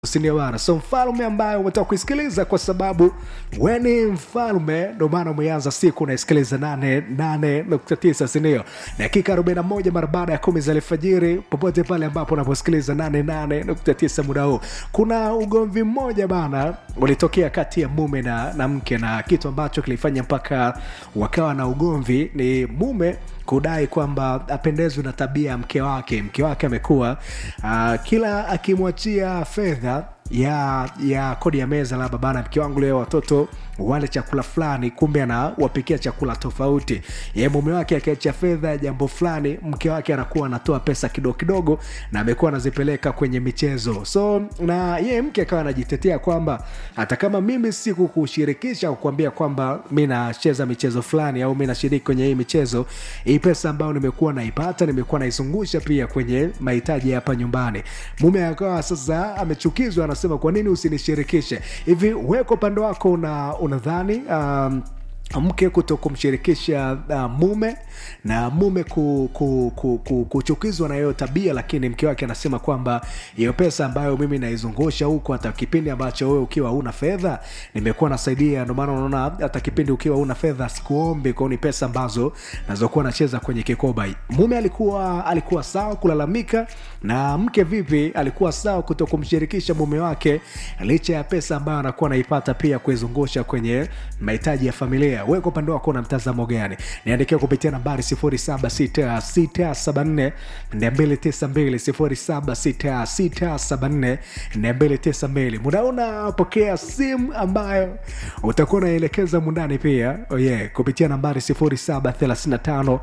sindio bana so mfalme ambaye umetoka kuisikiliza kwa sababu we ni mfalme ndo maana umeanza siku unaisikiliza 89 sindio dakika 41 mara baada ya kumi za alfajiri popote pale ambapo unaposikiliza 88.9 muda huu kuna ugomvi mmoja bana ulitokea kati ya mume na, na mke na kitu ambacho kilifanya mpaka wakawa na ugomvi ni mume kudai kwamba apendezwi na tabia ya mke wake mke wake amekuwa uh, kila akimwachia fedha ya ya kodi ya meza labda bana mke wangu leo watoto wale chakula fulani kumbe anawapikia chakula tofauti ye mume wake akiachia fedha ya jambo fulani mke wake anakuwa anatoa pesa kidogo kidogo na amekuwa anazipeleka kwenye michezo so na ye mke akawa anajitetea kwamba hata kama mimi sikukushirikisha kukuambia kwamba mi nacheza michezo fulani au mi nashiriki kwenye hii michezo hii pesa ambayo nimekuwa naipata nimekuwa naizungusha pia kwenye mahitaji ya hapa nyumbani mume akawa sasa amechukizwa anasema kwa nini usinishirikishe hivi weko upande wako una unadhani um, mke kuto kumshirikisha uh, mume na mume ku, ku, ku, ku, kuchukizwa na hiyo tabia lakini mke wake anasema kwamba hiyo pesa ambayo mimi naizungusha huku hata kipindi ambacho wewe ukiwa una fedha nimekuwa nasaidia ndio maana unaona hata kipindi ukiwa una fedha sikuombi kwao ni pesa ambazo nazokuwa nacheza kwenye kikoba mume alikuwa alikuwa sawa kulalamika na mke vipi alikuwa sawa kuto kumshirikisha mume wake licha ya pesa ambayo anakuwa anaipata pia kuizungusha kwenye mahitaji ya familia wewe kwa upande wako na mtazamo gani niandikia kupitia nambari 076674 292 076674 muda unapokea simu ambayo utakuwa unaelekeza mundani pia oh yeah, kupitia nambari 0735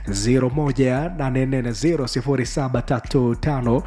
01840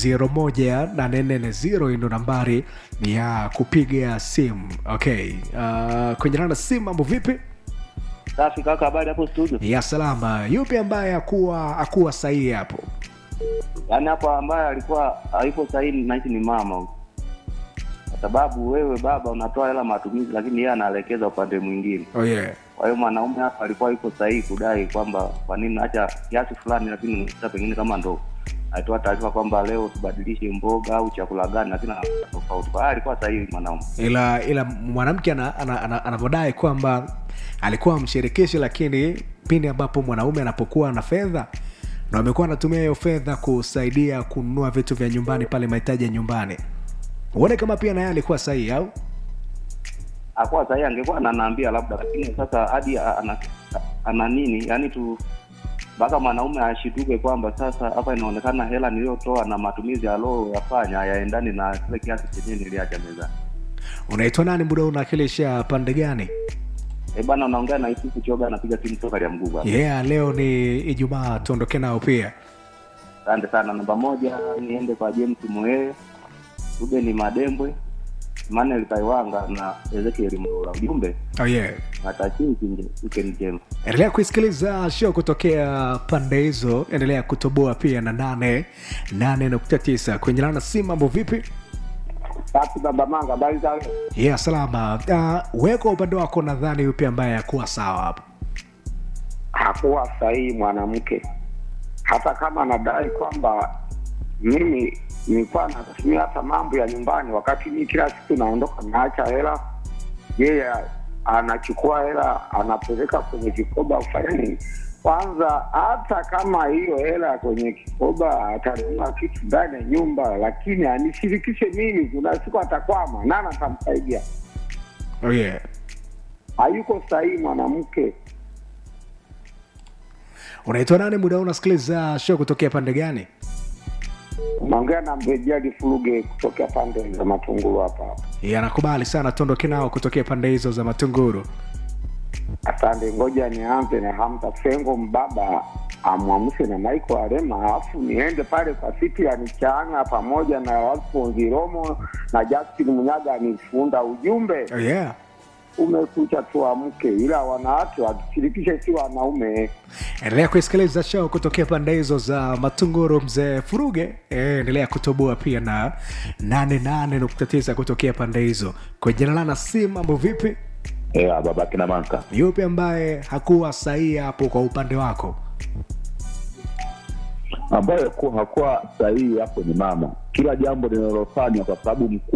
0735 ndo nambari ya kupiga simu okay uh, kwenye nana simu mambo vipi Safi kaka, habari hapo studio? ya salama yupi ambaye akuwa akuwa sahihi hapo Yaani hapo ambaye alikuwa haipo sahihi nahisi ni mama huyu. Kwa sababu wewe baba unatoa hela matumizi, lakini yeye anaelekeza upande mwingine. oh yeah. Kwa hiyo mwanaume hapa alikuwa yuko sahihi kudai kwamba kwa nini naacha kiasi fulani, lakini hata pengine kama ndo alitoa taarifa kwamba leo usibadilishe mboga au chakula gani, lakini anakuwa tofauti. Kwa hiyo alikuwa sahihi mwanaume. ila ila mwanamke anavyodai ana, ana, ana, ana kwamba alikuwa amshirikishi lakini pindi ambapo mwanaume anapokuwa na fedha ndo amekuwa anatumia hiyo fedha kusaidia kununua vitu vya nyumbani pale mahitaji ya nyumbani uone kama pia naye alikuwa sahihi au Hakuwa sahihi, angekuwa ananiambia labda, lakini sasa hadi ana, ana nini yani tu mpaka mwanaume ashituke kwamba sasa hapa inaonekana hela niliyotoa na matumizi aliyoyafanya hayaendani na kile kiasi chenyewe niliacha mezani. unaitwa nani muda unawakilisha pande gani Eh bana, unaongea na Isufu Choga, anapiga simu toka ya mguu bana. yeah leo ni ijumaa tuondoke nao pia Asante sana. Namba moja niende kwa James Moe, Ruben Madembwe, Emmanuel Kaiwanga na Ezekiel Mlula. Ujumbe oh yeah natakiwa weekend njema. endelea kuisikiliza show kutokea pande hizo endelea kutoboa pia na nane nane nukta tisa kwenye lana si mambo vipi Safi baba Manga, habari za leo? yeah salama uh, weko upande wako nadhani yupi ambaye akuwa sawa hapo Hakuwa sahihi mwanamke, hata kama anadai kwamba mimi nilikuwa natumia hata mambo ya nyumbani, wakati mimi kila siku naondoka naacha hela, yeye anachukua hela anapeleka kwenye kikoba kufanya nini? Kwanza hata kama hiyo hela kwenye kikoba atanunua kitu ndani ya nyumba, lakini anishirikishe mimi, kuna siku atakwama, nani atamsaidia? oh yeah Hayuko sahihi mwanamke. unaitwa nani muda huu unasikiliza show kutokea pande gani Naongea na Mrejali Furuge kutokea pande za Matungulu hapa. yeah, nakubali sana tuondoke nao kutokea pande hizo za matunguru Asante, ngoja nianze na Hamza Sengo Mbaba amwamshe na Michael Arema, alafu niende pale kwa Cyprian Changa pamoja na Alfonsi Romo na Justin Munyaga anifunda ujumbe oh yeah umekucha tuamke, ila wanawake wakishirikishe si wanaume. endelea kuisikiliza show kutokea pande hizo za matunguru mzee furuge Eh, endelea kutoboa pia na 88.9 kutokea pande hizo kwenye lana si mambo vipi Yeah, baba kina manka yupi ambaye hakuwa sahihi hapo kwa upande wako ambayo ku- hakuwa sahihi hapo ni mama. Kila jambo linalofanywa kwa sababu mkuu